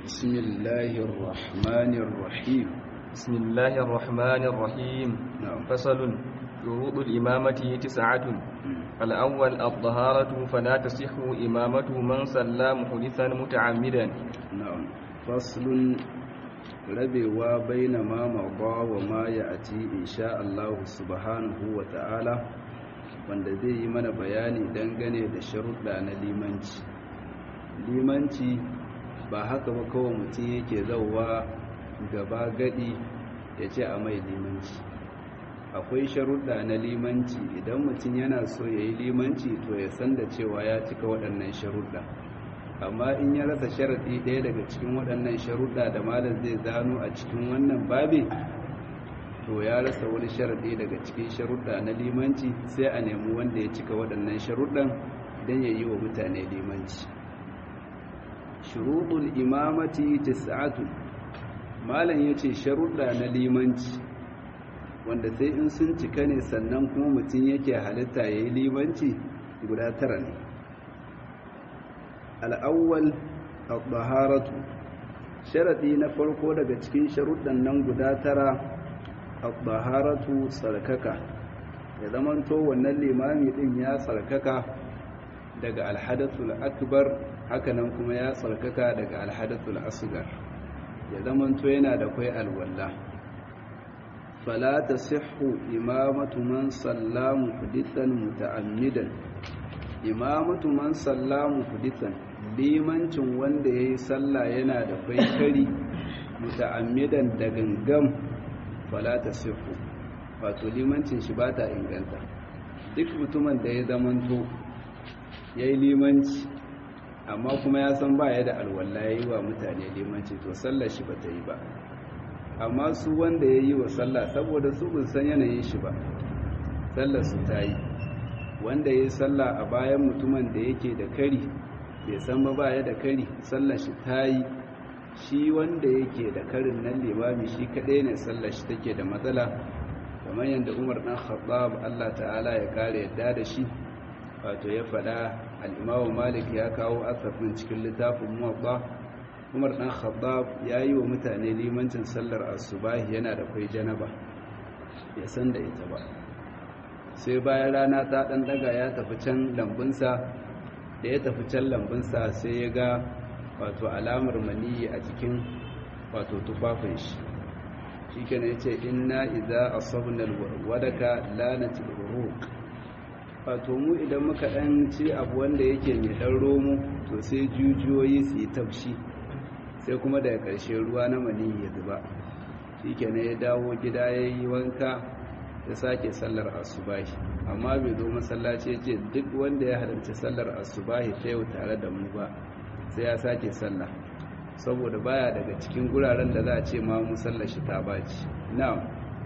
بسم الله الرحمن الرحيم بسم الله الرحمن الرحيم نعم فصل شروط الإمامة تسعة الأول الطهارة فلا تصح إمامة من صلى محدثا متعمدا نعم فصل rabewa baina ma mawa wa ma ya ati insha Allah subhanahu wa ta'ala wanda zai yi mana bayani dangane da sharuɗa na limanci limanci ba haka ba kawai mutum yake zauwa gaba gadi ya ce a mai limanci akwai sharuɗa na limanci idan mutum yana so ya yi limanci to ya san da cewa ya cika waɗannan sharuɗa amma in ya rasa sharaɗi ɗaya daga cikin waɗannan sharuɗa da malam zai zano a cikin wannan babi to ya rasa wani sharaɗi daga cikin sharuɗa na limanci sai a nemi wanda ya cika waɗannan sharuɗan don ya yi wa mutane limanci shuruɗul imamati tis'atu malam ya ce sharuɗa na limanci wanda sai in sun cika ne sannan kuma mutum yake halitta ya yi limanci guda tara ne al'awwal al-baharatu sharaɗi na farko daga cikin sharuɗan nan guda tara al-baharatu tsarkaka ya zamanto wannan limami ɗin ya tsarkaka daga alhadathul akbar hakanan kuma ya tsarkaka daga alhadathul asgar ya zamanto yana da kwai alwallah fala tasihhu imamatu man sallamu hudithan muta'ammidan imamatu man sallamu hudithan limancin wanda ya yi sallah yana da kwaikari muta'ammidan da gangam falata sifu wato limancin shi ba ta inganta duk mutumin da ya zamanto ya yi limanci amma kuma ya san ba ya da alwala ya yi wa mutane limanci to sallar shi ba ta yi ba amma su wanda ya yi wa sallah saboda su bin san yanayin shi ba sallar su ta yi wanda ya yi sallah a bayan mutumin da yake da kari bai san ba baya da kari sallar shi ta yi shi wanda yake da karin nan limami shi kaɗai ne sallar shi take da matsala kamar yadda umar ɗan khattab allah ta'ala ya kare yadda da shi wato ya faɗa al'imamu malik ya kawo asafin cikin littafin muwabba umar ɗan khattab ya yi wa mutane limancin sallar asubahi yana da kwai janaba ya san da ita ba sai bayan rana ta ɗan ɗaga ya tafi can lambunsa da ya tafi can lambunsa sai ya ga wato alamar maniyi a cikin wato tufafin shi shi kenan ya ce inna iza asabnal wadaka lanatil uruq wato mu idan muka ɗan ci abu wanda yake mai ɗan romo to sai jujuyoyi su yi tafshi sai kuma daga ƙarshe ruwa na maniyi ya zuba shi kenan ya dawo gida ya yi wanka ya sake sallar asubahi amma bai zo masallaci ya ce duk wanda ya halarci sallar asubahi ta yau tare da mu ba sai ya sake sallah saboda baya daga cikin guraren da za a ce ma musallar shi ta baci na'am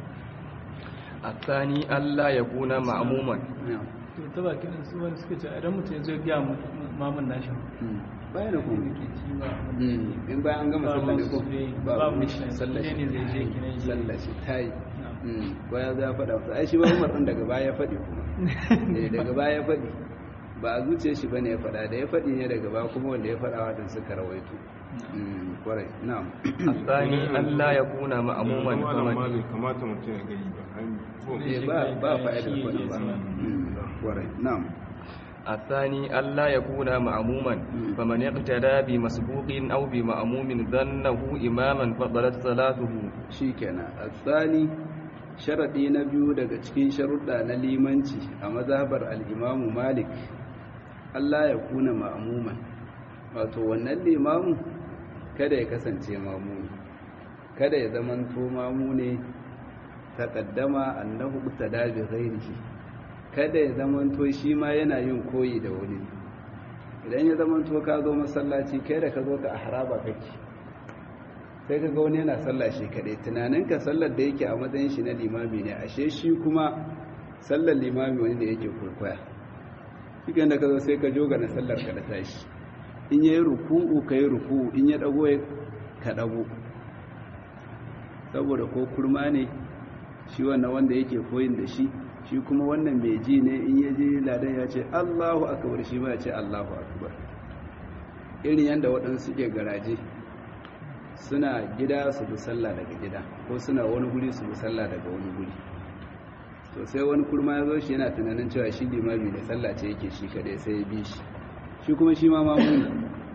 الثاني ألا يكون معموما na'am to ta bakin su wani suka ce idan mutum ya zo ya gaya mamun nashi bayan da kuma ke ci ba in bayan an gama sallar ne ko babu mishi sallar ne zai je kinan shi sallar shi ta yi ko ya zo ya faɗa wasu ai shi ba umar ɗin daga baya ya faɗi kuma eh daga baya ya faɗi ba a zuciya shi bane ya faɗa da ya faɗi ne daga baya kuma wanda ya faɗa wa suka rawaito kwarai na'am الثاني ألا يكون مأموما malam ma فمن bai kamata mutum ya gani ba an ko eh ba ba fa'idar faɗi ba kwarai na'am الثاني ألا يكون مأموما فمن اقتدى بمسبوق أو بمأموم ظنه إماما فضلت صلاته shikenan asali sharadi na biyu daga cikin sharuɗa na limanci a mazhabar al-Imam Malik Allah ya kuna ma'muman wato wannan limamu kada ya kasance mamuni kada ya zamanto mamu ne taqaddama annahu tada bi ghairihi kada ya zamanto shi ma yana yin koyi da wani idan ya zamanto ka zo masallaci kai da ka zo ka haraba kake sai ka ga wani yana sallah shi kaɗai tunaninka sallar da yake a matsayin shi na limami ne ashe shi kuma sallar limami wani da yake kurkwaya shi da ka zo sai ka joga na sallar ka da tashi in ya yi ruku'u ka yi ruku'u in ya ɗago ka ɗago saboda ko kurma ne shi wannan wanda yake koyin da shi shi kuma wannan mai ji ne in ya je ladan ya ce allahu akbar shi ma ya ce allahu akbar irin yadda waɗansu suke garaje suna gida su bi sallah daga gida ko suna wani guri su bi sallah daga wani guri to sai wani kurma ya zo shi yana tunanin cewa shi limami ne sallah ce yake shi kadai sai ya bi shi shi kuma shi ma mamu ne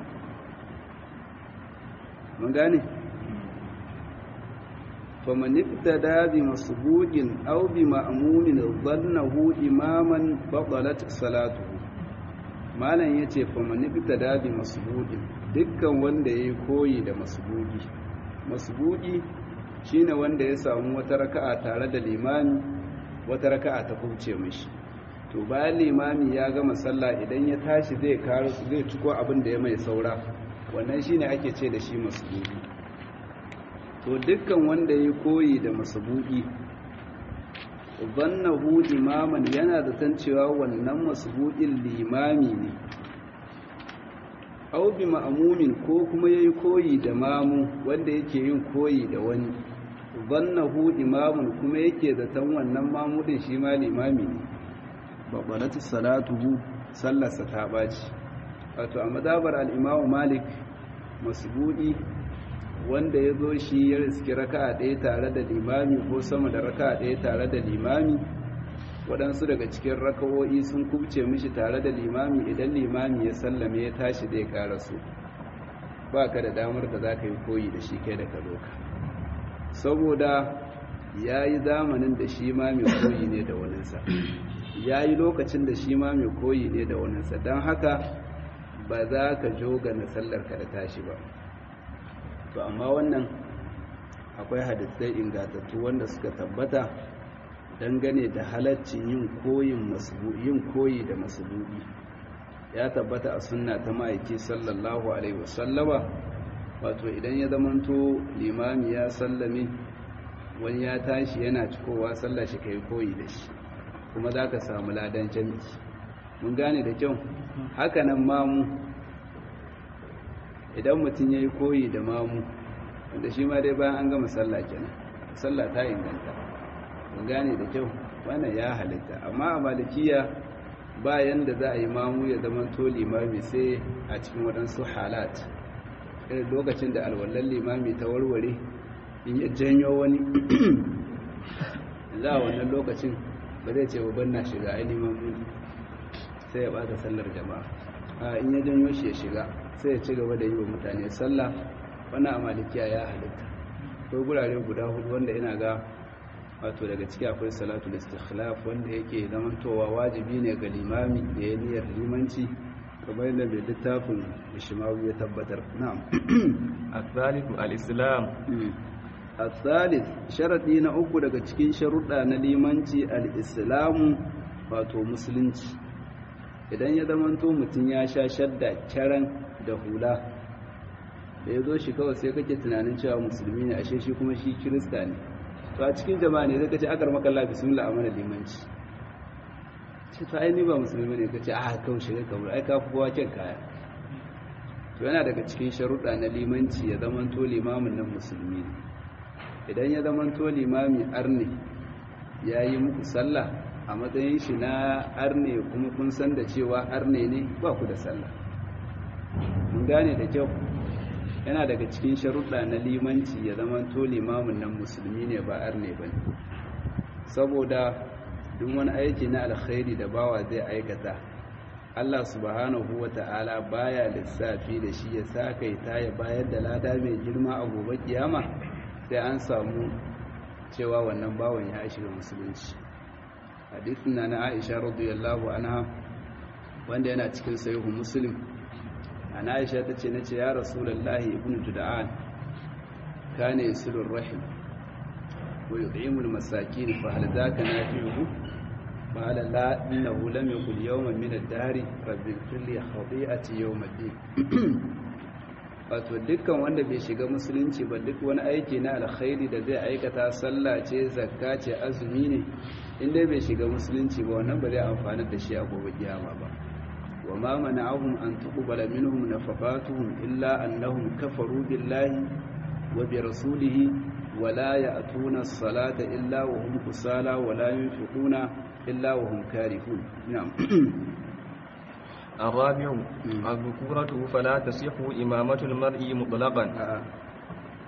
mun gane faman ibtada bi masbuqin aw bi ma'mumin dhannahu imaman batalat salatuhu malam yace faman ibtada bi masbuqin dukkan wanda yayi koyi da masbuqi masbuqi shine wanda ya samu wata raka'a tare da limami wata raka'a ta kubce mishi to bayan limami ya gama sallah idan ya tashi zai karo zai ciko abin da ya mai saura wannan shine ake ce da shi masbuqi to dukkan wanda ya koyi da masbuqi zannahu imaman yana da tancewa wannan masbuqin limami ne aw bi ma'mumin ko kuma yayi koyi da mamu wanda yake yin koyi da wani zannahu imamun kuma yake zaton wannan mamudin shi ma limami ne babbalatu salatuhu sallarsa ta baci wato a madabar al-imamu malik masbudi wanda ya zo shi ya riski raka'a ɗaya tare da limami ko sama da raka'a ɗaya tare da limami waɗansu daga cikin raka'o'i sun kubce mishi tare da limami idan limami ya sallame ya tashi zai ƙara su ba ka da damar da za ka yi koyi da shi kai da ka zo ka saboda ya yi zamanin da shi ma mai koyi ne da waninsa ya yi lokacin da shi ma mai koyi ne da waninsa don haka ba za ka joga na sallarka da tashi ba to amma wannan akwai hadisai ingantattu wanda suka tabbata dangane da halaccin yin koyin yin koyi da masulubi ya tabbata a sunna ta ma'aiki sallallahu alaihi wasallama wato idan ya zamanto limami ya sallame wani ya tashi yana cikowa sallah shi kai koyi da shi kuma za ka samu ladan jami'i mun gane da kyau hakanan mamu idan mutum ya yi koyi da mamu wanda shi ma dai bayan an gama sallah kenan sallah ta inganta mun gane da kyau wannan ya halitta amma a malikiya bayan da za a yi mamu ya zama to limami sai a cikin waɗansu halat irin lokacin da alwallan limami ta warware in ya janyo wani za a wannan lokacin ba zai ce babban na shiga ainihin mamu sai ya bata sallar jama'a a in ya janyo shi ya shiga sai ya ci gaba da yi wa mutane sallah wannan a malikiya ya halitta ko gurare guda hudu wanda ina ga wato daga ciki akwai salatu istikhlaf wanda yake zamantowa wajibi ne ga limami da ya niyyar limanci kamar yadda mai littafin ishimawu ya tabbatar na'am الثالث الإسلام الثالث sharadi na uku daga cikin sharuɗa na limanci al-islamu wato musulunci idan ya zamanto mutum ya sha shadda kyaran da hula da ya zo shi kawai sai kake tunanin cewa musulmi ne ashe shi kuma shi kirista ne to a cikin jama'a ne zai kace akar makalla bismillah amana limanci ce to ai ni ba musulmi ne kace a kawai shiga kabur ai ka kowa kyan kaya to yana daga cikin sharuɗa na limanci ya zamanto limamin nan musulmi ne idan ya zamanto limami arne ya yi muku sallah a matsayin shi na arne kuma kun san da cewa arne ne ba ku da sallah mun gane da kyau yana daga cikin sharuɗa na limanci ya zama to limamin nan musulmi ne ba arne ba ne saboda duk wani aiki na alkhairi da bawa zai aikata Allah subhanahu wa ta'ala baya lissafi da shi ya sakaita ya bayar da lada mai girma a gobe kiyama sai an samu cewa wannan bawan ya shiga musulunci hadisin na na Aisha radiyallahu anha wanda yana cikin sahihu muslim ana aisha ta ce na ce ya rasulallahi ibn juda'an kana yasilur rahim wa yut'imul masakin fa hal zaka nafi'uhu qala la innahu lam yakul yawman min ad-dahr rabbi kulli khati'ati yawm ad-din wato dukkan wanda bai shiga musulunci ba duk wani aiki na alkhairi da zai aikata sallah ce zakka ce azumi ne inda bai shiga musulunci ba wannan ba zai amfana da shi a gobe kiyama ba وما منعهم أن تقبل منهم نفقاتهم إلا أنهم كفروا بالله وبرسوله ولا يأتون الصلاة إلا وهم كسالى ولا ينفقون إلا وهم كارهون نعم الرابع الذكورة فلا تصح إمامة المرء مطلقا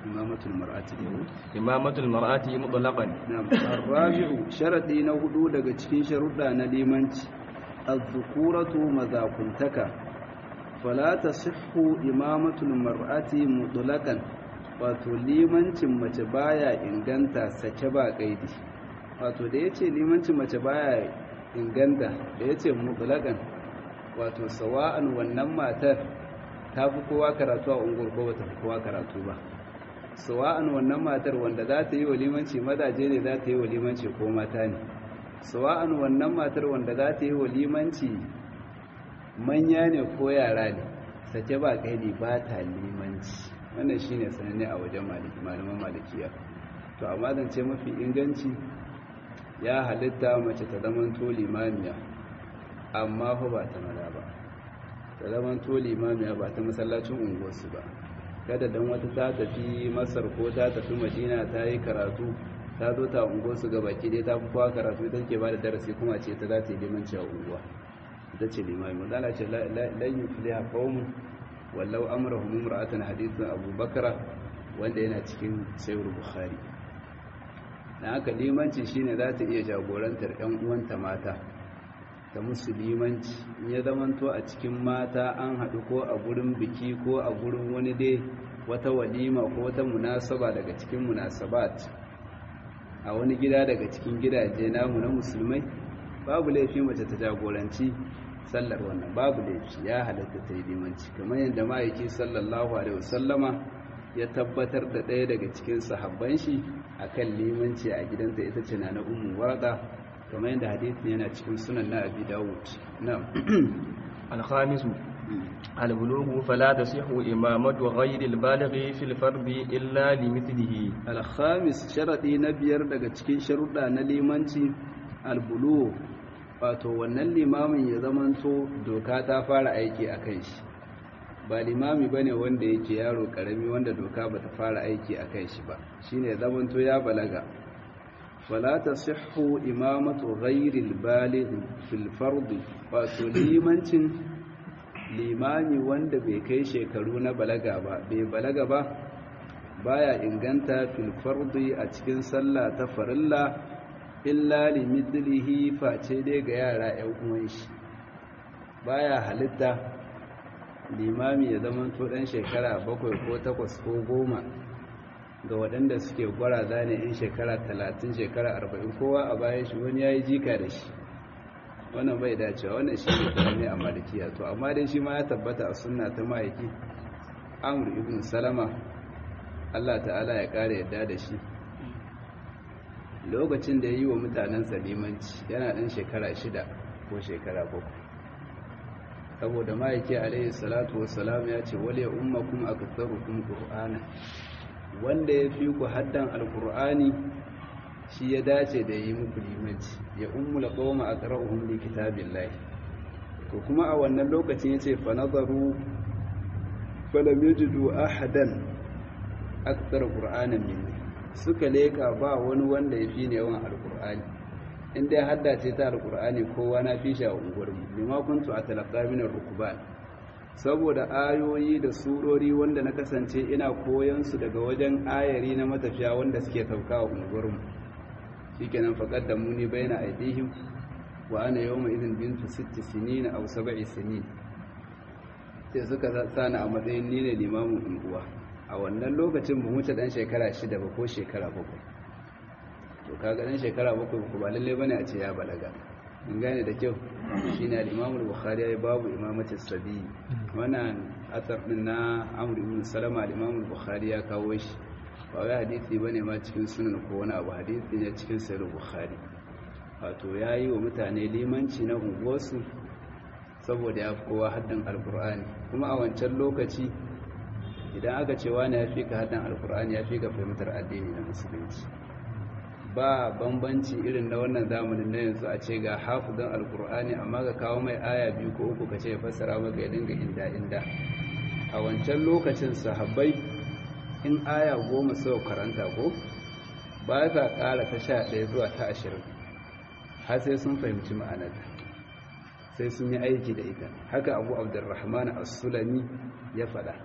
imamatul mar'ati imamatul mar'ati mutlaqan na'am arabi'u sharadi na hudu daga cikin sharuɗa na limanci az-zukuratu mazakuntaka fala tasihhu imamatul mar'ati mutlaqan wato limancin mace baya inganta sake ba kaidi wato da yace limancin mace baya inganta da yace mutlaqan wato sawa'an wannan matar ta fi kowa karatu a unguwar ko bata fi kowa karatu ba sawa'an wannan matar wanda za ta yi wa limanci mazaje ne za ta yi wa limanci ko mata ne sawa'an wannan matar wanda za ta yi wa limanci manya ne ko yara ne sake ba kaidi ba ta limanci wannan shine sananne a wajen maliki malaman malikiya to amma zance mafi inganci ya halitta mace ta zamanto limamiya amma fa ba ta maza ba ta zamanto limamiya ba ta masallacin unguwarsu ba kada dan wata ta tafi masar ko ta tafi madina ta yi karatu ta zo ta unguwarsu ga baki dai ta fi kowa karatu ita ke ba da darasi kuma ce ta za ta yi limanci a unguwa ita ce limami mazala ce lan yi filiya qaumun wallau amrahum imra'atan hadithun abu bakra wanda yana cikin sayyid bukhari dan haka limanci shine za ta iya jagorantar ƴan uwanta mata ta musulmanci in ya zamanto a cikin mata an haɗu ko a gurin biki ko a gurin wani dai wata walima ko wata munasaba daga cikin munasabat a wani gida daga cikin gidaje namu na musulmai babu laifi mace ta jagoranci sallar wannan babu laifi ya halatta ta yi limanci kamar yadda ma'aiki sallallahu alaihi wasallama ya tabbatar da ɗaya daga cikin sahabban shi akan limanci a gidanta ita ce na ummu warqa kamar yadda hadisin yana cikin sunan na abi dawud na'am الخامس البلوغ فلا تصح إمامة غير البالغ في الفرد إلا لمثله الخامس شرطي نبيار daga cikin sharuɗa na limanci albulu wato wannan limamin ya zamanto doka ta fara aiki a kan shi ba limami bane wanda yake yaro karami wanda doka bata fara aiki a kan shi ba shine ya zamanto ya balaga fala tasihhu imamatu ghairi albaligh fil fard wato limancin limami wanda bai kai shekaru na balaga ba bai balaga ba baya inganta fil fardi a cikin sallah ta farilla illa limithlihi face dai ga yara ƴan uwan shi baya halitta limami ya zama to dan shekara bakwai ko takwas ko goma ga waɗanda suke gwaraza ne in shekara talatin shekara arba'in kowa a bayan shi wani ya yi jika da shi wannan bai dacewa wannan shi ne karami a malikiya to amma dai shi ma ya tabbata a sunna ta ma'aiki amur ibn salama allah ta'ala ya ƙara yadda da shi lokacin da ya yi wa mutanen salimanci yana ɗan shekara shida ko shekara bakwai saboda ma'aiki alaihi salatu wasalam ya ce wale ummakum aktharukum qur'ana wanda ya fi ku haddan alkur'ani shi ya dace da yi muku limanci ya ummula qawma aqra'uhum li kitabillahi to kuma a wannan lokacin yace fa nazaru falam yajidu ahadan akthar qur'anan minni suka leka ba wani wanda ya fi ne yawan alkur'ani inda ya haddace ta alkur'ani kowa na fi shi a unguwarmu bima kuntu atalaqqa min ar-rukban saboda ayoyi da surori wanda na kasance ina koyon su daga wajen ayari na matafiya wanda suke sauka wa unguwarmu shikenan faqad da muni baina aidihim wa ana yawma idin bintu sitti sinin aw sab'i sinin sai suka sani a matsayin ni ne limamin unguwa a wannan lokacin ba wuce dan shekara shida ba ko shekara bakwai to kaga dan shekara bakwai ko ba lalle bane a ce ya balaga in gane da kyau shi ne al'imamul bukhari ya yi babu imamacin sabi wannan asar ɗin na amur ibn salama al'imamul bukhari ya kawo shi ba wai hadithi ba ne ma cikin sunan ko wani abu hadithi ne cikin sayar bukhari wato ya yi wa mutane limanci na unguwarsu saboda ya fi kowa haddin alkur'ani kuma a wancan lokaci idan aka ce wani ya fi ka haddin alkur'ani ya fi ka fahimtar addini na musulunci ba bambanci irin na wannan zamanin na yanzu a ce ga hafizan alkur'ani amma ga kawo mai aya biyu ko uku ka ce ya fassara maka ya dinga inda inda a wancan lokacin sahabbai in aya goma sau karanta ko ba za ƙara ta sha ɗaya zuwa ta ashirin har sai sun fahimci ma'anarta sai sun yi aiki da ita haka abu abdurrahman as-sulami ya faɗa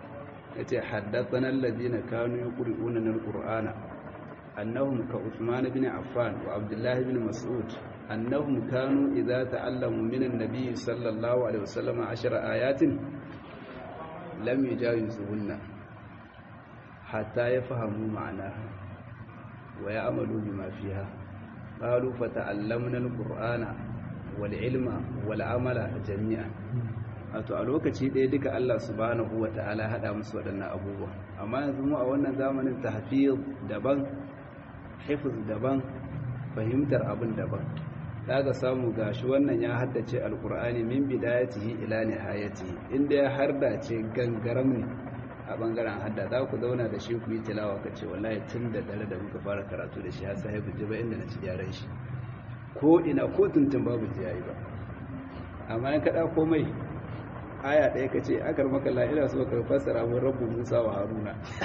yace haddathana alladhina kanu yaqra'una alqur'ana annahum ka Uthman ibn Affan wa Abdullah ibn Mas'ud annahum kanu idza ta'allamu min an-nabiy sallallahu alaihi wasallam 10 ayatin lam yujawizuhunna hatta yafhamu ma'naha wa ya'malu bima fiha qalu fata'allamna al-qur'ana wal ilma wal amala jami'an wato a lokaci ɗaya duka Allah subhanahu wa ta'ala haɗa musu waɗannan abubuwa amma yanzu mu a wannan zamanin tahfiz daban hifiz daban fahimtar abin daban daga samu gashi wannan ya haddace alkur'ani min bidayatihi ila nihayatihi inda ya hardace gangaram ne a bangaren hadda za ku zauna da shi ku yi tilawa ka ce wallahi tun da dare da muka fara karatu da shi har sai ji ba inda na ci gyaran shi ko ina ko tuntun babu ji yayi ba amma in kada komai aya ɗaya ka ce akar makalla ina so ka fassara mun rabu musa wa haruna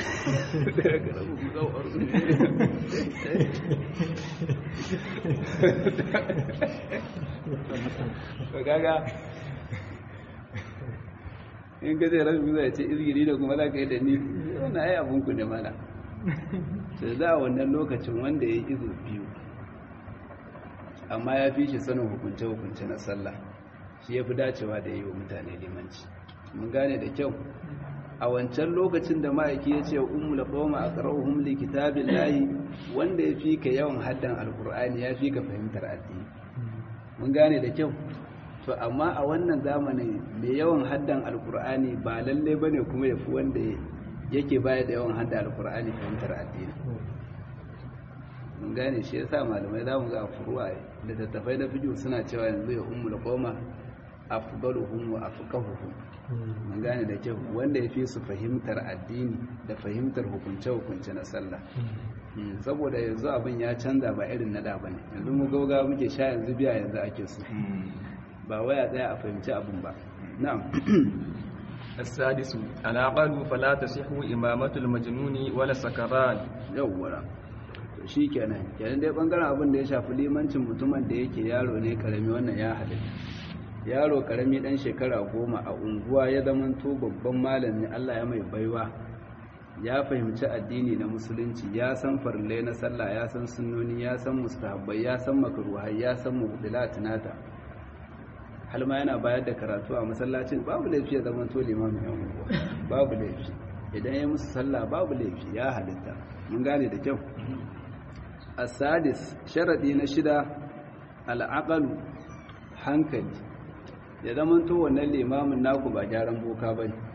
gaga in ka ce rabu musa ya ce izgiri da kuma za ka yi da ni wannan ai abinku ne mana sai za a wannan lokacin wanda ya yi izo biyu amma ya fi shi sanin hukunce-hukunce na sallah shi ya fi dacewa da yi wa mutane limanci mun gane da kyau a wancan lokacin da ma'aiki ya ce ummu la qawma aqra'uhum li kitabillahi wanda ya fi ka yawan haddan alqur'ani ya fi ka fahimtar addini mun gane da kyau to amma a wannan zamanin mai yawan haddan alqur'ani ba lalle bane kuma yafi wanda yake baya da yawan haddan alqur'ani fahimtar addini mun gane shi yasa malamai za mu ga furuwa da tattafai na fiqh suna cewa yanzu ya ummu la qawma afdaluhum wa afqahuhum mun gane da kyau wanda yafi su fahimtar addini da fahimtar hukunce hukunce na sallah saboda yanzu abin ya canza ba irin na da bane yanzu mu gauga muke sha yanzu biya yanzu ake su ba waya tsaya a fahimci abin ba na'am السادس العقل فلا تصح إمامة المجنون ولا السكران yawwa shi kenan kenan dai bangaren abin da ya shafi limancin mutumin da yake yaro ne karami wannan ya halitta yaro karami dan shekara goma a unguwa ya zamanto babban malami Allah ya mai baiwa ya fahimci addini na musulunci ya san farillai na sallah ya san sunnoni ya san mustahabbai ya san makruhai ya san mubdilat nata hal ma yana bayar da karatu a masallacin babu laifi ya zamanto limamin yan unguwa babu laifi idan ya musu sallah babu laifi ya halitta mun gane da kyau asadis sharadi na shida al'aqalu hankali ya zamanto wannan limamin naku ba gyaran boka ba ne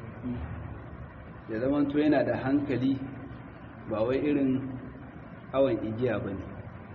ya zamanto yana da hankali ba wai irin awon igiya ba ne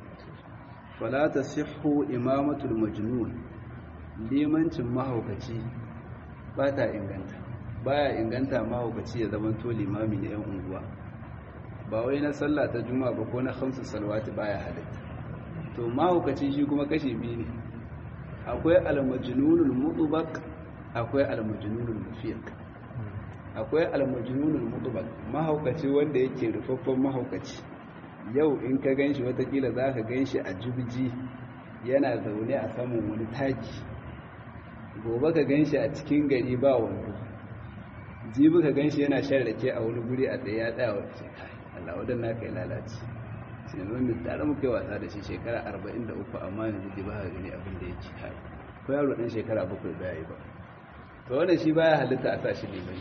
falata sihu imamatul majnun limancin mahaukaci ba ta inganta baya inganta mahaukaci ya zamanto limami na 'yan unguwa ba wai na sallah ta juma'a ba ko na hamsu salwati baya halitta to mahaukaci shi kuma kashi biyu ne akwai almajnunul mutubak akwai almajnunul mufiq akwai almajnunul mutubak mahaukaci wanda yake rufaffen mahaukaci yau in ka ganshi watakila za ka ganshi a jubji yana zaune a saman wani taki gobe ka ganshi a cikin gari ba wando jibi ka ganshi yana shan rake a wani guri a tsaye ya tsaya wa Allah wadannan kai lalace sai mun tare muke wasa da shi shekara 43 amma yanzu dai ba ka gani abin da yake hai ko yaro dan shekara 7 ba yayi ba to wannan shi baya halitta a sashi limai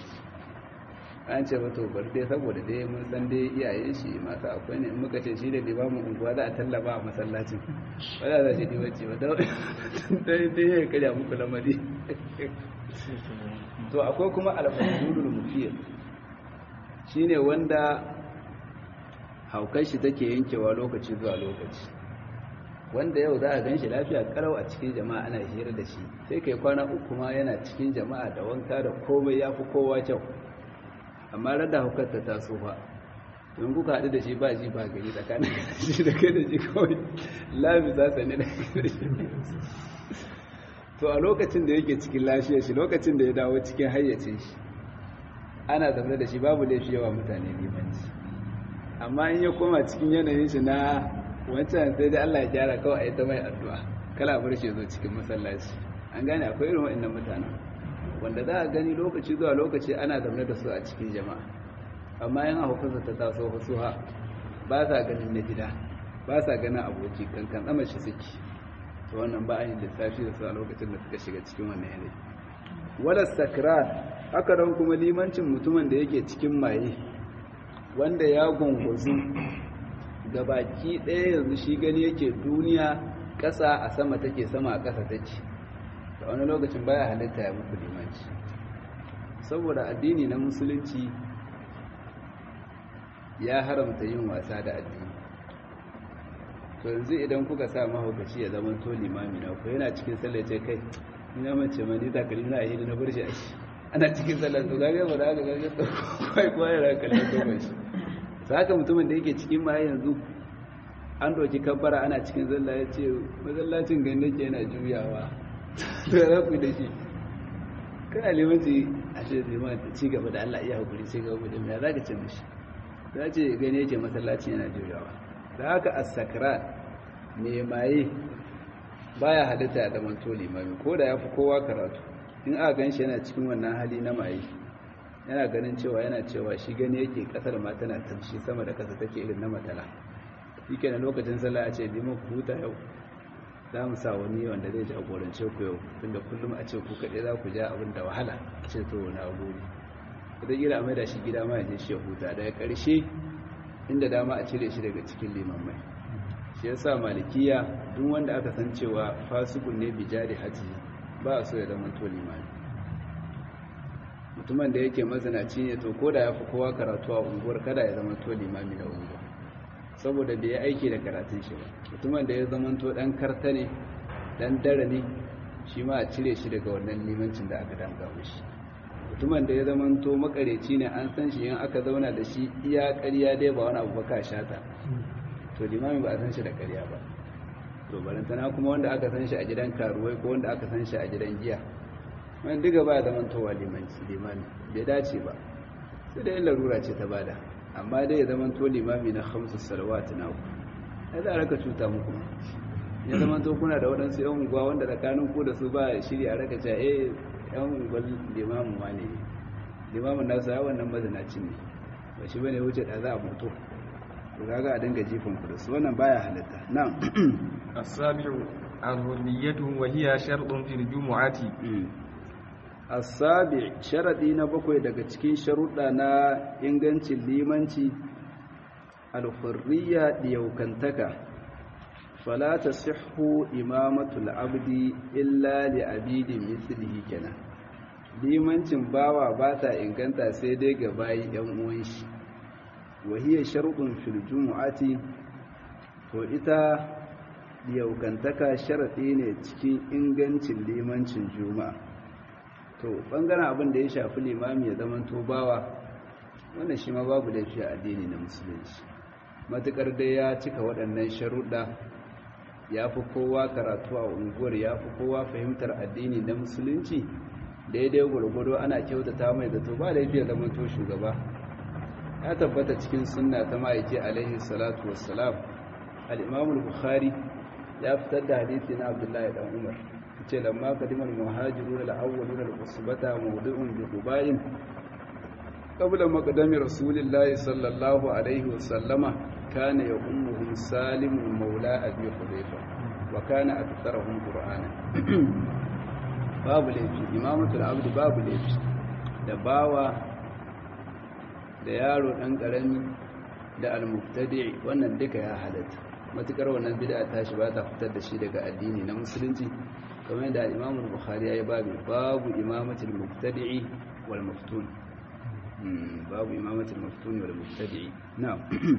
an ce ba to bar dai saboda dai mun san dai iyayen shi masu akwai ne in muka ce shi da limamin unguwa za a tallaba a masallacin ba za shi limanci ba dai dai ya karya muku lamari to akwai kuma al-fadlul mufiyar shine wanda haukar shi take yankewa lokaci zuwa lokaci wanda yau za a gan shi lafiya karau a cikin jama'a ana hira da shi sai kai kwana uku ma yana cikin jama'a da wanka da komai ya fi kowa kyau amma rada haukar ta taso ba don kuka haɗu da shi ba ji ba gari tsakanin shi da kai da shi kawai lafi za ta ne da shi to a lokacin da yake cikin lafiya shi lokacin da ya dawo cikin hayyacin shi ana zaune da shi babu laifi yawa mutane limanci amma in ya koma cikin yanayin shi na wancan sai dai Allah ya gyara kawai a yi ta mai addu'a kala bar shi zo cikin masallaci an gane akwai irin wa'annan mutanen wanda za a gani lokaci zuwa lokaci ana zaune da su a cikin jama'a amma yan abokansa ta taso wasu ha ba sa ganin na gida ba sa ganin aboki kankan tsama shi suke to wannan ba a yin lissafi da su a lokacin da suka shiga cikin wannan yanayi wala sakran haka don kuma limancin mutumin da yake cikin maye wanda ya gunguzu ga baki ɗaya yanzu shi gani yake duniya ƙasa a sama take sama a ƙasa take da wani lokacin baya halitta ya muku limanci saboda addini na musulunci ya haramta yin wasa da addini to yanzu idan kuka sa mahaukaci ya zama to limami na ku yana cikin sallace kai ina mace ma ni takalmi na ahidi na bar shi a shi ana cikin sallar to gaga ba da aka gaga to kai kuwa yana kallon gaban shi saka mutumin da yake cikin ma yanzu an doki kabbara ana cikin zalla ya ce mazallacin gani ke yana juyawa to ya rafu da shi kana limanci a ce liman ci gaba da Allah iya hakuri sai gaba da ya zaka ce mishi za ce gani yake masallaci yana juyawa da haka as-sakran me maye baya halitta ya zama to limami ko da yafi kowa karatu in aka ganshi yana cikin wannan hali na maye yana ganin cewa yana cewa shi gani yake kasar ma tana tamshi sama da kasa take irin na matala yake na lokacin sallah a ce liman ku huta yau za mu sa wani wanda zai jagorance ku yau tunda kullum a ce ku kaɗai za ku ja abin da wahala ce to na gode idan gida mai da shi gida ma je shi ya huta daga ƙarshe inda dama a cire shi daga cikin limammai shi yasa malikiya duk wanda aka san cewa fasikun ne bijari haji ba a so ya zama to limami mutumin da yake mazinaci ne to ko da ya fi kowa karatu a unguwar kada ya zama to limami na unguwa saboda bai yi aiki da karatun shi ba mutumin da ya zama to dan karta ne dan dare ne shi ma a cire shi daga wannan limancin da aka danga mishi mutumin da ya zama to makareci ne an san shi in aka zauna da shi iya ƙarya dai ba wani abu ba ka shata to limami ba a san shi da ƙarya ba to barantana kuma wanda aka san shi a gidan karuwai ko wanda aka san shi a gidan giya wani duka ba zaman towa limanci limami bai dace ba sai da yin larura ce ta bada amma dai ya zaman to limami na hamsu salawat na ku ya za a raka cuta muku ya zaman to kuna da waɗansu yan unguwa wanda tsakanin ku da su ba shiri a raka cewa eh yan unguwar limamin ma ne limamin nasu ya wannan mazinaci ne ba shi bane wuce da za a mutu to kaga a dinga jifin ku da su wannan baya halatta na'am as-sabi'u al-hurmiyatu wa hiya shartun fil jumu'ati asabi sharadi na bakwai daga cikin sharuɗa na ingancin limanci alhurriya diyaukantaka fala tasihhu imamatul abdi illa li abidin mithlihi kenan limancin bawa ba ta inganta sai dai ga bayi yan uwan shi wa hiya shartun fil jumu'ati to ita diyaukantaka sharadi ne cikin ingancin limancin juma'a to bangaren abin da ya shafi limami ya zama to bawa wannan shi ma babu laifi a addini na musulunci matukar dai ya cika waɗannan sharuɗa ya fi kowa karatu a unguwar ya fi kowa fahimtar addini na musulunci daidai gwargwado ana kyautata mai zato ba laifi ya zama to shugaba ya tabbata cikin sunna ta ma'aiki alaihi salatu wassalam al-imam bukhari ya fitar da hadisi na abdullahi dan umar ce lamma kadimar muhajirun al-awwalun al-usbata mawdu'un bi qubain qabla maqdami rasulillahi sallallahu alaihi wa sallama kana yummuhum salim maula abi hudayfa wa kana aktharuhum qur'ana babu laifi imamatul abdi babu laifi da bawa da yaro dan karami da al-mubtadi wannan duka ya halatta matukar wannan bid'a tashi ba ta fitar da shi daga addini na musulunci kamar da Imam Bukhari yayi babu babu imamatul mubtadi'i wal maftun babu imamatul maftun wal mubtadi'i na'am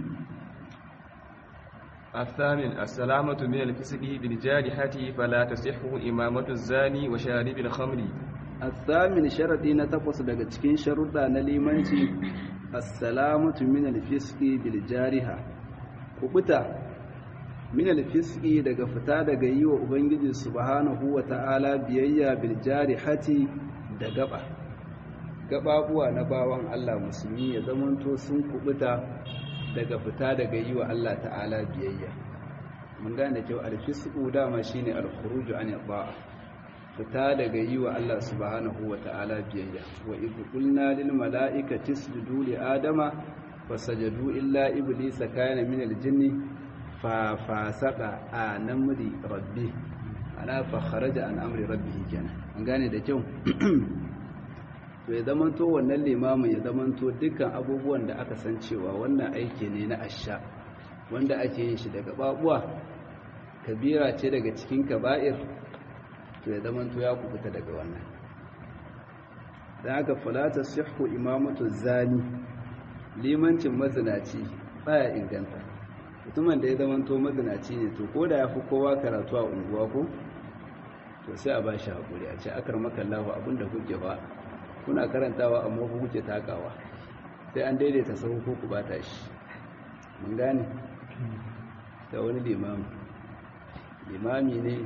الثامن السلامة من الفسق بالجارحة فلا تصح إمامة الزاني وشارب الخمر الثامن شرطي نتقص daga cikin sharuɗa na limanci as-salamatu min al-fisqi bil jariha kubuta min al-fisqi daga fita daga yi wa ubangiji subhanahu wa ta'ala biyayya bil jarihati da gaba gababuwa na bawan Allah musulmi ya zamanto sun kubuta daga fita daga yi wa Allah ta'ala biyayya mun gane kyau al-fisqu dama shine al-khuruju an ta'a fita daga yi wa Allah subhanahu wa ta'ala biyayya wa idh qulna lil mala'ikati isjudu li adama fasajadu illa iblisa kana min al jinni fa fasaqa an amri rabbi ana fa kharaja an amri rabbihi kenan an gane da kyau to ya zamanto wannan limamin ya zamanto dukkan abubuwan da aka san cewa wannan aiki ne na asha wanda ake yin shi daga babuwa kabira ce daga cikin kaba'ir to ya zamanto ya kubuta daga wannan da aka falata sihu imamatu zani limancin mazinaci baya inganta mutumin da ya zamanto mazinaci ne to ko da ya fi kowa karatu a unguwa ko to sai a ba shi haƙuri a ce akar makallahu abinda kuke ba kuna karantawa amma ku kuke takawa sai an daidaita sahu ko ku bata shi mun gane da wani limami limami ne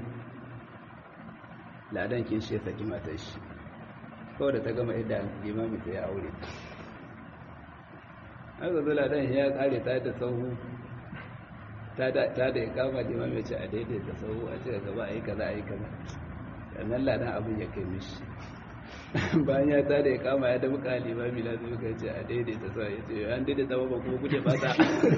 ladan kin shi ya saki matar shi kawai da ta gama idda limami ta ya aure aka zo ladan ya kare ta da sahu ta da ya kama limami ya ce a daidaita sahu a ce gaba a yi kaza a yi kaza sannan ladan abin ya kai mishi bayan ya ta da ya kama ya damu kalima mila zai kai ce a daidaita sa ya ce an daidaita ba kuma kuke fata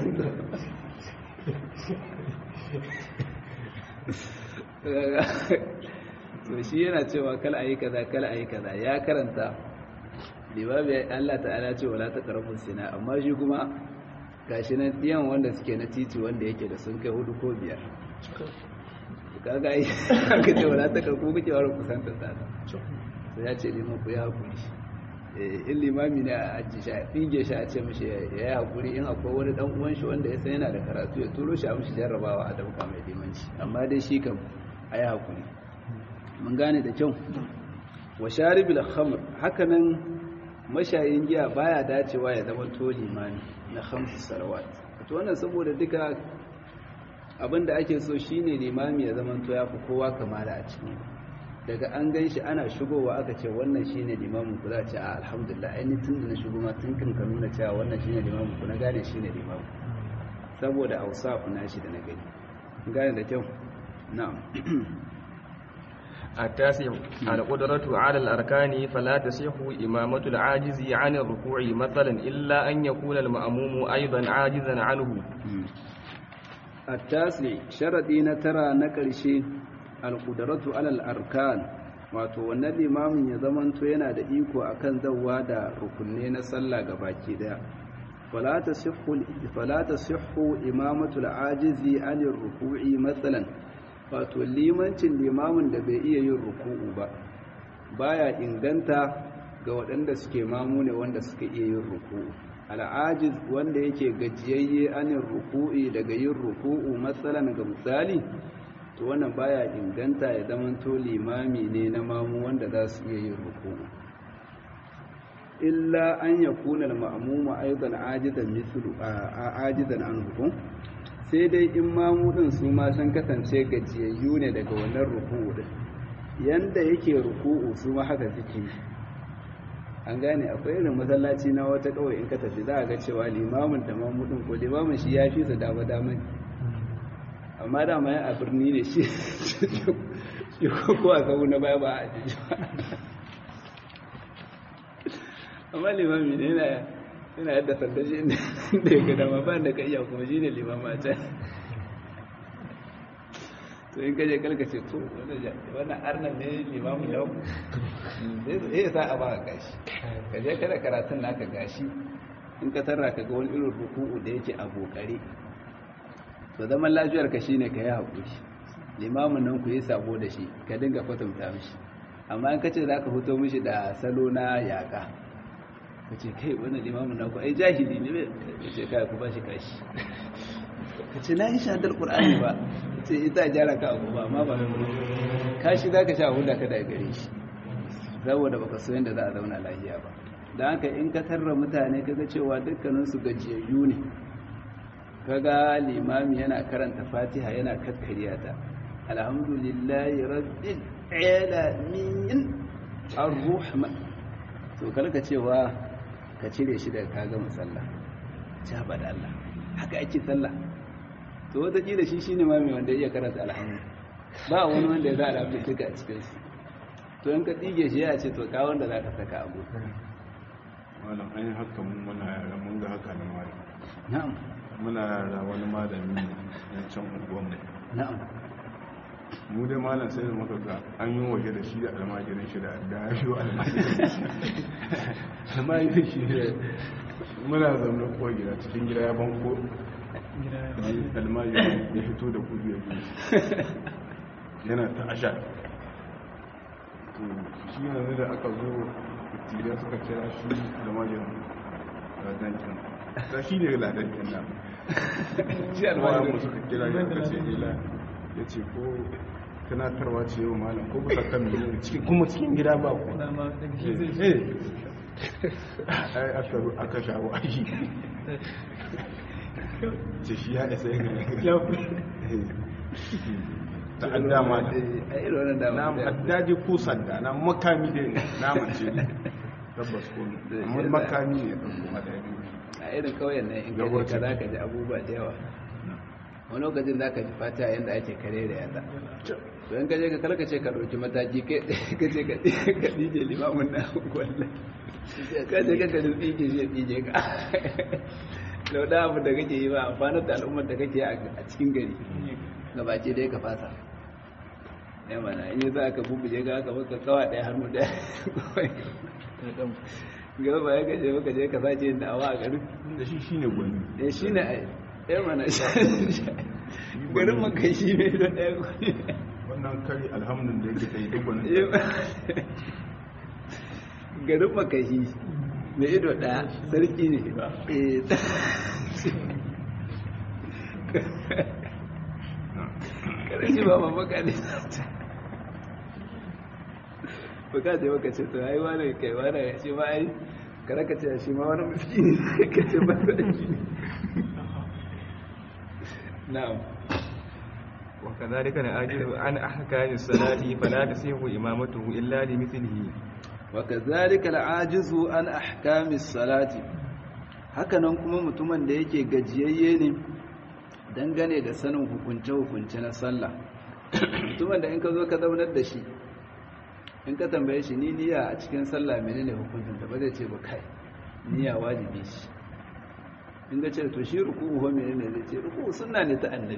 so shi yana cewa kala a yi kaza kala a yi kaza ya karanta libabi Allah ta'ala ce wala ta karfin sina amma shi kuma gashi na ɗiyan wanda suke na titi wanda yake da sun kai hudu ko biyar kaga yi aka ce wala ta karfin kuke wara kusantar ta sai ya ce liman ku ya haƙuri in limami ne a aji shi a ɗige shi a ce mashi ya yi haƙuri in akwai wani ɗan uwan shi wanda ya san yana da karatu ya turo shi a mashi jarrabawa a dauka mai limanci amma dai shi kam a yi haƙuri mun gane da kyau wa sharibil khamr haka nan mashayin giya baya dacewa ya zama to limami na khamsu salawat to wannan saboda duka abin da ake so shine limami ya zama to ya fi kowa kamala a cikin daga an gan shi ana shigowa aka ce wannan shi ne limamin ku za a ce a alhamdulillah ainihin tun da na shigo ma tun kan ka nuna cewa wannan shi ne limamin ku na gane shi ne limamin saboda hausa na shi da na gani gane da kyau na'am التاسع القدرة على الأركان فلا تصح إمامة العاجز عن الركوع مثلا إلا أن يكون المأموم أيضا عاجزا عنه التاسع شرطي ترى نكرشي alƙudaratu alal arkan wato wannan limamin ya zamanto yana da iko akan zawwa da rukunne na sallah baki daya fala tasihhu imamatu al-ajizi anir ruku'i matsalan wato limancin limamin da bai iya yin ruku'u ba baya inganta ga waɗanda suke mamu ne wanda suka iya yin ruku'u al'ajiz wanda yake gajiyayye anir ruku'i daga yin ruku'u matsalan ga misali to wannan baya inganta ya zamanto limami ne na mamu wanda za su iya yin ruku'u illa an yakuna al-ma'muma aidan ajizan mithlu ajizan an hukum sai dai in mamu din su ma san kasance gajiyayyu ne daga wannan ruku'u din yanda yake ruku'u su ma haka suke an gane akwai irin masallaci na wata kawai in ka tafi za a ga cewa limamin da mamu din ko limamin shi ya fi su dama dama amma dama ya a birni ne shi shi ko a kawo na baya ba a jiji amma limami ne yana yana yadda sanda shi inda ya gada ma ba da ka iya kuma shi ne limama a can to in kaje kalkace to wannan arnan ne limamu yau zai sa a baka gashi kaje kada karatun naka gashi in ka tarra ka ga wani irin ruku'u da yake a bokare to zaman lafiyar ka shine ka yi haƙuri limamin nan ku yi sabo da shi ka dinga kwatanta mishi amma in ka ce za ka fito mishi da salo na yaƙa ka ce kai wani limamin nan ku ai jahili ne ka ce kai ku ba shi kashi ka ce na yi shadar ƙur'ani ba ka ce ita gyara ka abu ba amma ba kashi za ka sha huda ka daga gare shi saboda baka so yadda za a zauna lafiya ba da haka in ka tarra mutane kaga cewa dukkaninsu gajiyayyu ne kaga limami yana karanta fatiha yana kakkariya ta alhamdulillahi rabbil alamin arrahman to kalka cewa ka cire shi daga kaga musalla ci ba da Allah haka ake sallah to wata kila shi shine mami wanda iya karanta alhamdu ba wani wanda ya za a rafi duka a cikin su to in ka ɗige shi ya ce to ka wanda za ka saka abu malam an yi haka mun muna yara mun ga haka na malam na'am muna yara wani malami ne yan can unguwanmu na'am mu dai malam sai da muka ga an yi waje da shi da almajirin shi da da ya shi almajirin shi almajirin shi ne muna zaune ko gida cikin gida ya banko almajirin ya fito da kudu ya biyu yana ta asha to shi yanzu da aka zo tiliya suka kira shi almajirin ladankin ta shi ne ladankin na shi almajirin suka kira ya kace ila ya ce ko tunatarwa ce yau malam ko kusa kan miliyan cikin kuma cikin gida ba ku dama daga shi zai shi eh ai aka ru- aka shawo aiki ce shi ya isa yin ya fi ta an dama da a irin wannan na dama da haddaji ko sanda na makami da na mace ne tabbas ko ne amma makami ne ɗan kuma da biyu a irin kauyen nan in kaje ka za ka ji abubuwa da yawa wani lokacin za ka ji fata yadda ake kare da yadda to in kaje ka karkace ka ɗauki mataki ka ce ka ɗije limamin na wallah ka ce ka kari ɗije shi ya ɗije ka da da abu da kake yi ba amfanar da al'ummar da kake a cikin gari gabace dai ka fasa ya mana in yi za ka bubuje ga aka baka kawa ɗaya hannu ɗaya gaba ya gaje maka je ka sace yin da'awa a garin da shi shine gwani ya shi ne a ya mana garin maka shi ne don ɗaya kwanye wannan kari alhamdun da yake kai duk wani garin maka shi mai ido ɗaya sarki ne Eh, kada shi ba mamaka ne baka da maka ce to ai wani kai wani shi ma ai kada ka ce shi ma wani miskini ka ce ba da shi na'am وكذلك العاجز عن أحكام الصلاة فلا تصح إمامته إلا لمثله وكذلك العاجز عن احكام الصلاه hakanan kuma mutumin da yake gajiyayye ne dangane da sanin hukunce-hukunce na sallah mutumin da in ka zo ka zaunar da shi in ka tambaye shi ni niyya a cikin sallah menene hukuncin da ba zai ce ba kai niyya wajibi shi in ga ce to shi ruku'u ho menene zai ce ruku'u sunna ne ta annabi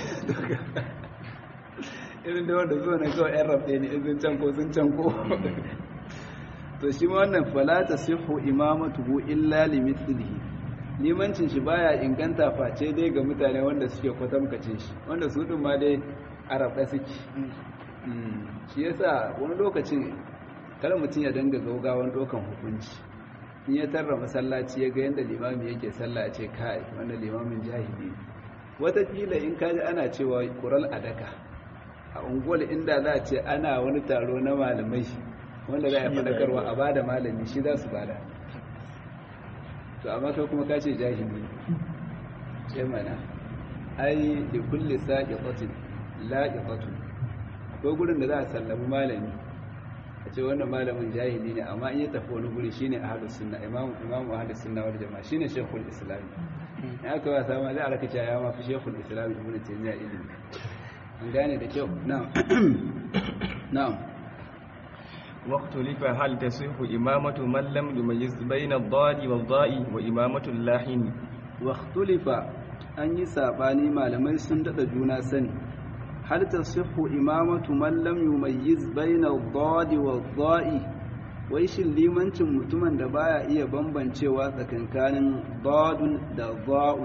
irin da wanda zo na kawai yan rafe ne in sun can ko sun can ko to shi ma wannan fala tasihhu imamatuhu illa limithlihi limancin shi baya inganta face dai ga mutane wanda suke kwatamkacin shi wanda su din ma dai arafa suke Mm, shi yasa wani lokacin kar mutum ya danga gaugawan dokan hukunci in ya tarra masallaci ya ga yadda limami yake sallah ce kai wannan limamin jahili ne wataƙila in kaji ana cewa kural adaka a unguwar inda za a ce ana wani taro na malamai wanda za a faɗakarwa a ba da malami shi za su bada to amma kai kuma ka ce jahili ce mana ai da kulle saƙiƙatin laƙiƙatun akwai gurin da za a sallami malami a ce wannan malamin jahili ne amma in ya tafi wani guri shine ahlus sunna imamu imamu ahlus sunna wal jama'a shine shaykhul islam ya aka wasa ma za a raka cewa ya ma fi shaykhul islam ibnu taymiya ilimi an gane da kyau na'am na'am واختلف هل تصح إمامة من لم يميز بين الضاد والضاء وإمامة اللاحن واختلف an yi sabani malamai sun dada juna sani hal tasihhu imamatu man lam yumayyiz bayna ad-dadi wad-da'i wai shin limancin mutumin da baya iya bambancewa tsakankanin dadun da da'un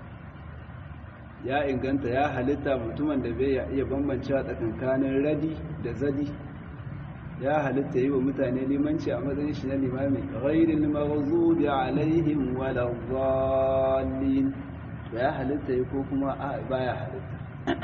ya inganta ya halitta mutumin da bai iya bambancewa tsakankanin radi da zadi ya halitta yi wa mutane limanci a matsayin shi na limami ghairil maghdubi alaihim waladdallin ya halitta yi ko kuma a baya halitta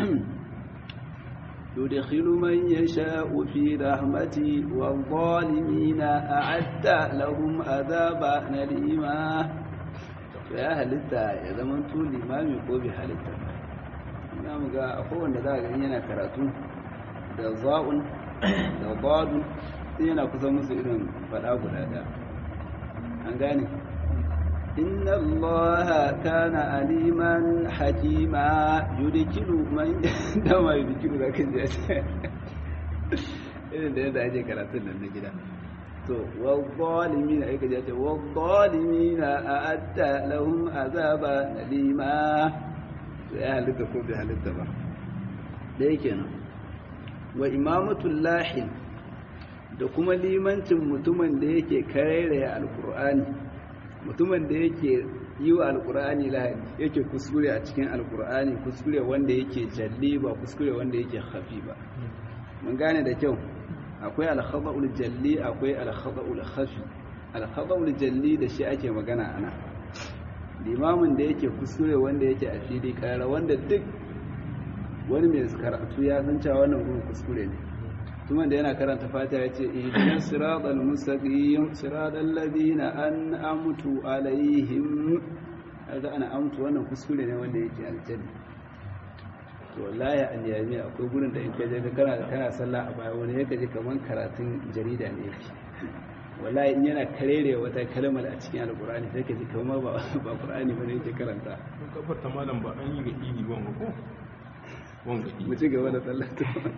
yudkhilu man yasha'u fi rahmati wadh-dhalimina a'adda lahum adhaban alima ya halitta ya zama to limami ko bi halitta ina mu ga akwai wanda za ga yana karatu da za'un da badun sai yana kusa musu irin fada guda da an gane inna allaha kana aliman hakima yudkilu man dama yudkilu zaka ji irin da yadda ake karatun nan na gida to wadh-dhalimina ai kaje ce wadh-dhalimina a'adda lahum azaba alima ya halitta ko bai halitta ba da yake nan wa imamatul lahin da kuma limancin mutumin da yake karairaya alkur'ani mutumin da yake yi wa alkur'ani lahani yake kuskure a cikin alkur'ani kuskure wanda yake jalli ba kuskure wanda yake hafi ba mun gane da kyau akwai alkhada'ul jalli akwai alkhada'ul khafi alkhada'ul jalli da shi ake magana ana limamin da yake kuskure wanda yake a fili kara wanda duk wani mai karatu ya san cewa wannan gurin kuskure ne tuma da yana karanta fata ya ce ihdinas siratal mustaqim siratal ladina an'amtu alaihim kaga ana amtu wannan kuskure ne wanda yake aljanna to wallahi an yami akwai gurin da in ka je ka kana kana sallah a baya wani yake ji kaman karatun jarida ne yake wallahi in yana karere wata kalmar a cikin alqur'ani sai ka ji kamar ba ba qur'ani bane yake karanta kafar ta malam ba an yi ga idi ba ko wanga mu ci gaba da sallah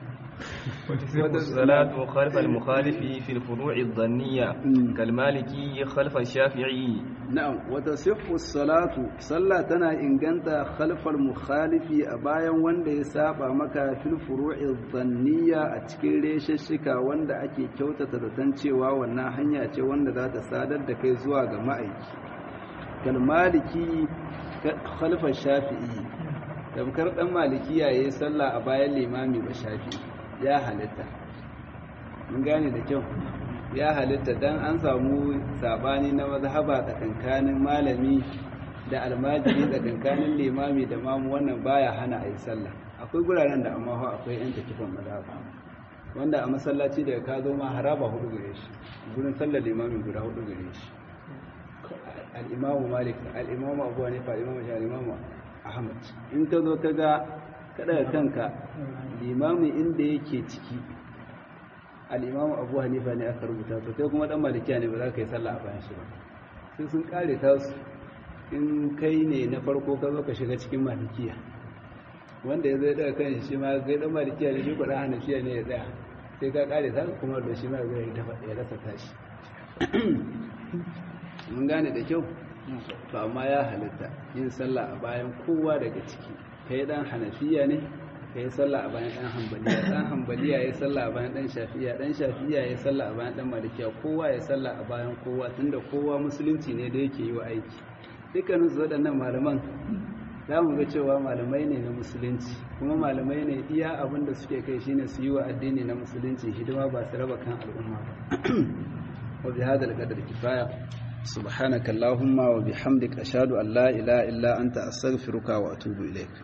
والصلاة خلف المخالف في الفروع الظنية كالمالكي خلف الشافعي نعم وتصح الصلاة صلى تنا إنجنت خلف المخالف أبايا وند يسابع مكا في الفروع الظنية أتكي ريش الشكا وند أكي كوتة تتنشي وانا هنيا أتي وند ذات سادة دكي زواغ مأيك كالمالكي خلف الشافعي tamkar dan malikiya yayi sallah a bayan limami ba shafi ya halitta mun gane da kyau ya halitta dan an samu sabani na mazhaba tsakankanin malami da almajiri tsakankanin limami da mamu wannan baya hana a yi sallah akwai guraren da amma akwai yan takifan mazhaba wanda a masallaci da ka zo ma haraba hudu gare shi gurin sallar limami guda hudu gare shi al-imamu malik al-imamu abu hanifa al-imamu shafi al-imamu ahmad in ka zo ka ga kada kanka limamin inda yake ciki al'imamu abu hanifa ne aka rubuta to kai kuma dan malikiya ne ba za ka yi sallah a bayan shi ba sai sun kare ta su in kai ne na farko ka zo ka shiga cikin malikiya wanda ya zai daga kan shi ma kai dan malikiya ne shi kuɗa hanafiya ne ya tsaya sai ka kare ta kuma da shi ma zai ya rasa tashi mun gane da kyau to amma ya halitta yin sallah a bayan kowa daga ciki kai dan hanafiya ne kai sallah a bayan dan hanbaliya dan hanbaliya ya sallah a bayan dan shafiya dan shafiya ya sallah a bayan dan malikiya kowa ya sallah a bayan kowa tunda kowa musulunci ne da yake yi wa aiki dukkanin su waɗannan malaman za mu ga cewa malamai ne na musulunci kuma malamai ne iya abin da suke kai shine su yi wa addini na musulunci hidima ba su raba kan al'umma ba wa bi hadal qadar kifaya سبحانك اللهم وبحمدك أشهد أن لا إله إلا أنت أستغفرك وأتوب إليك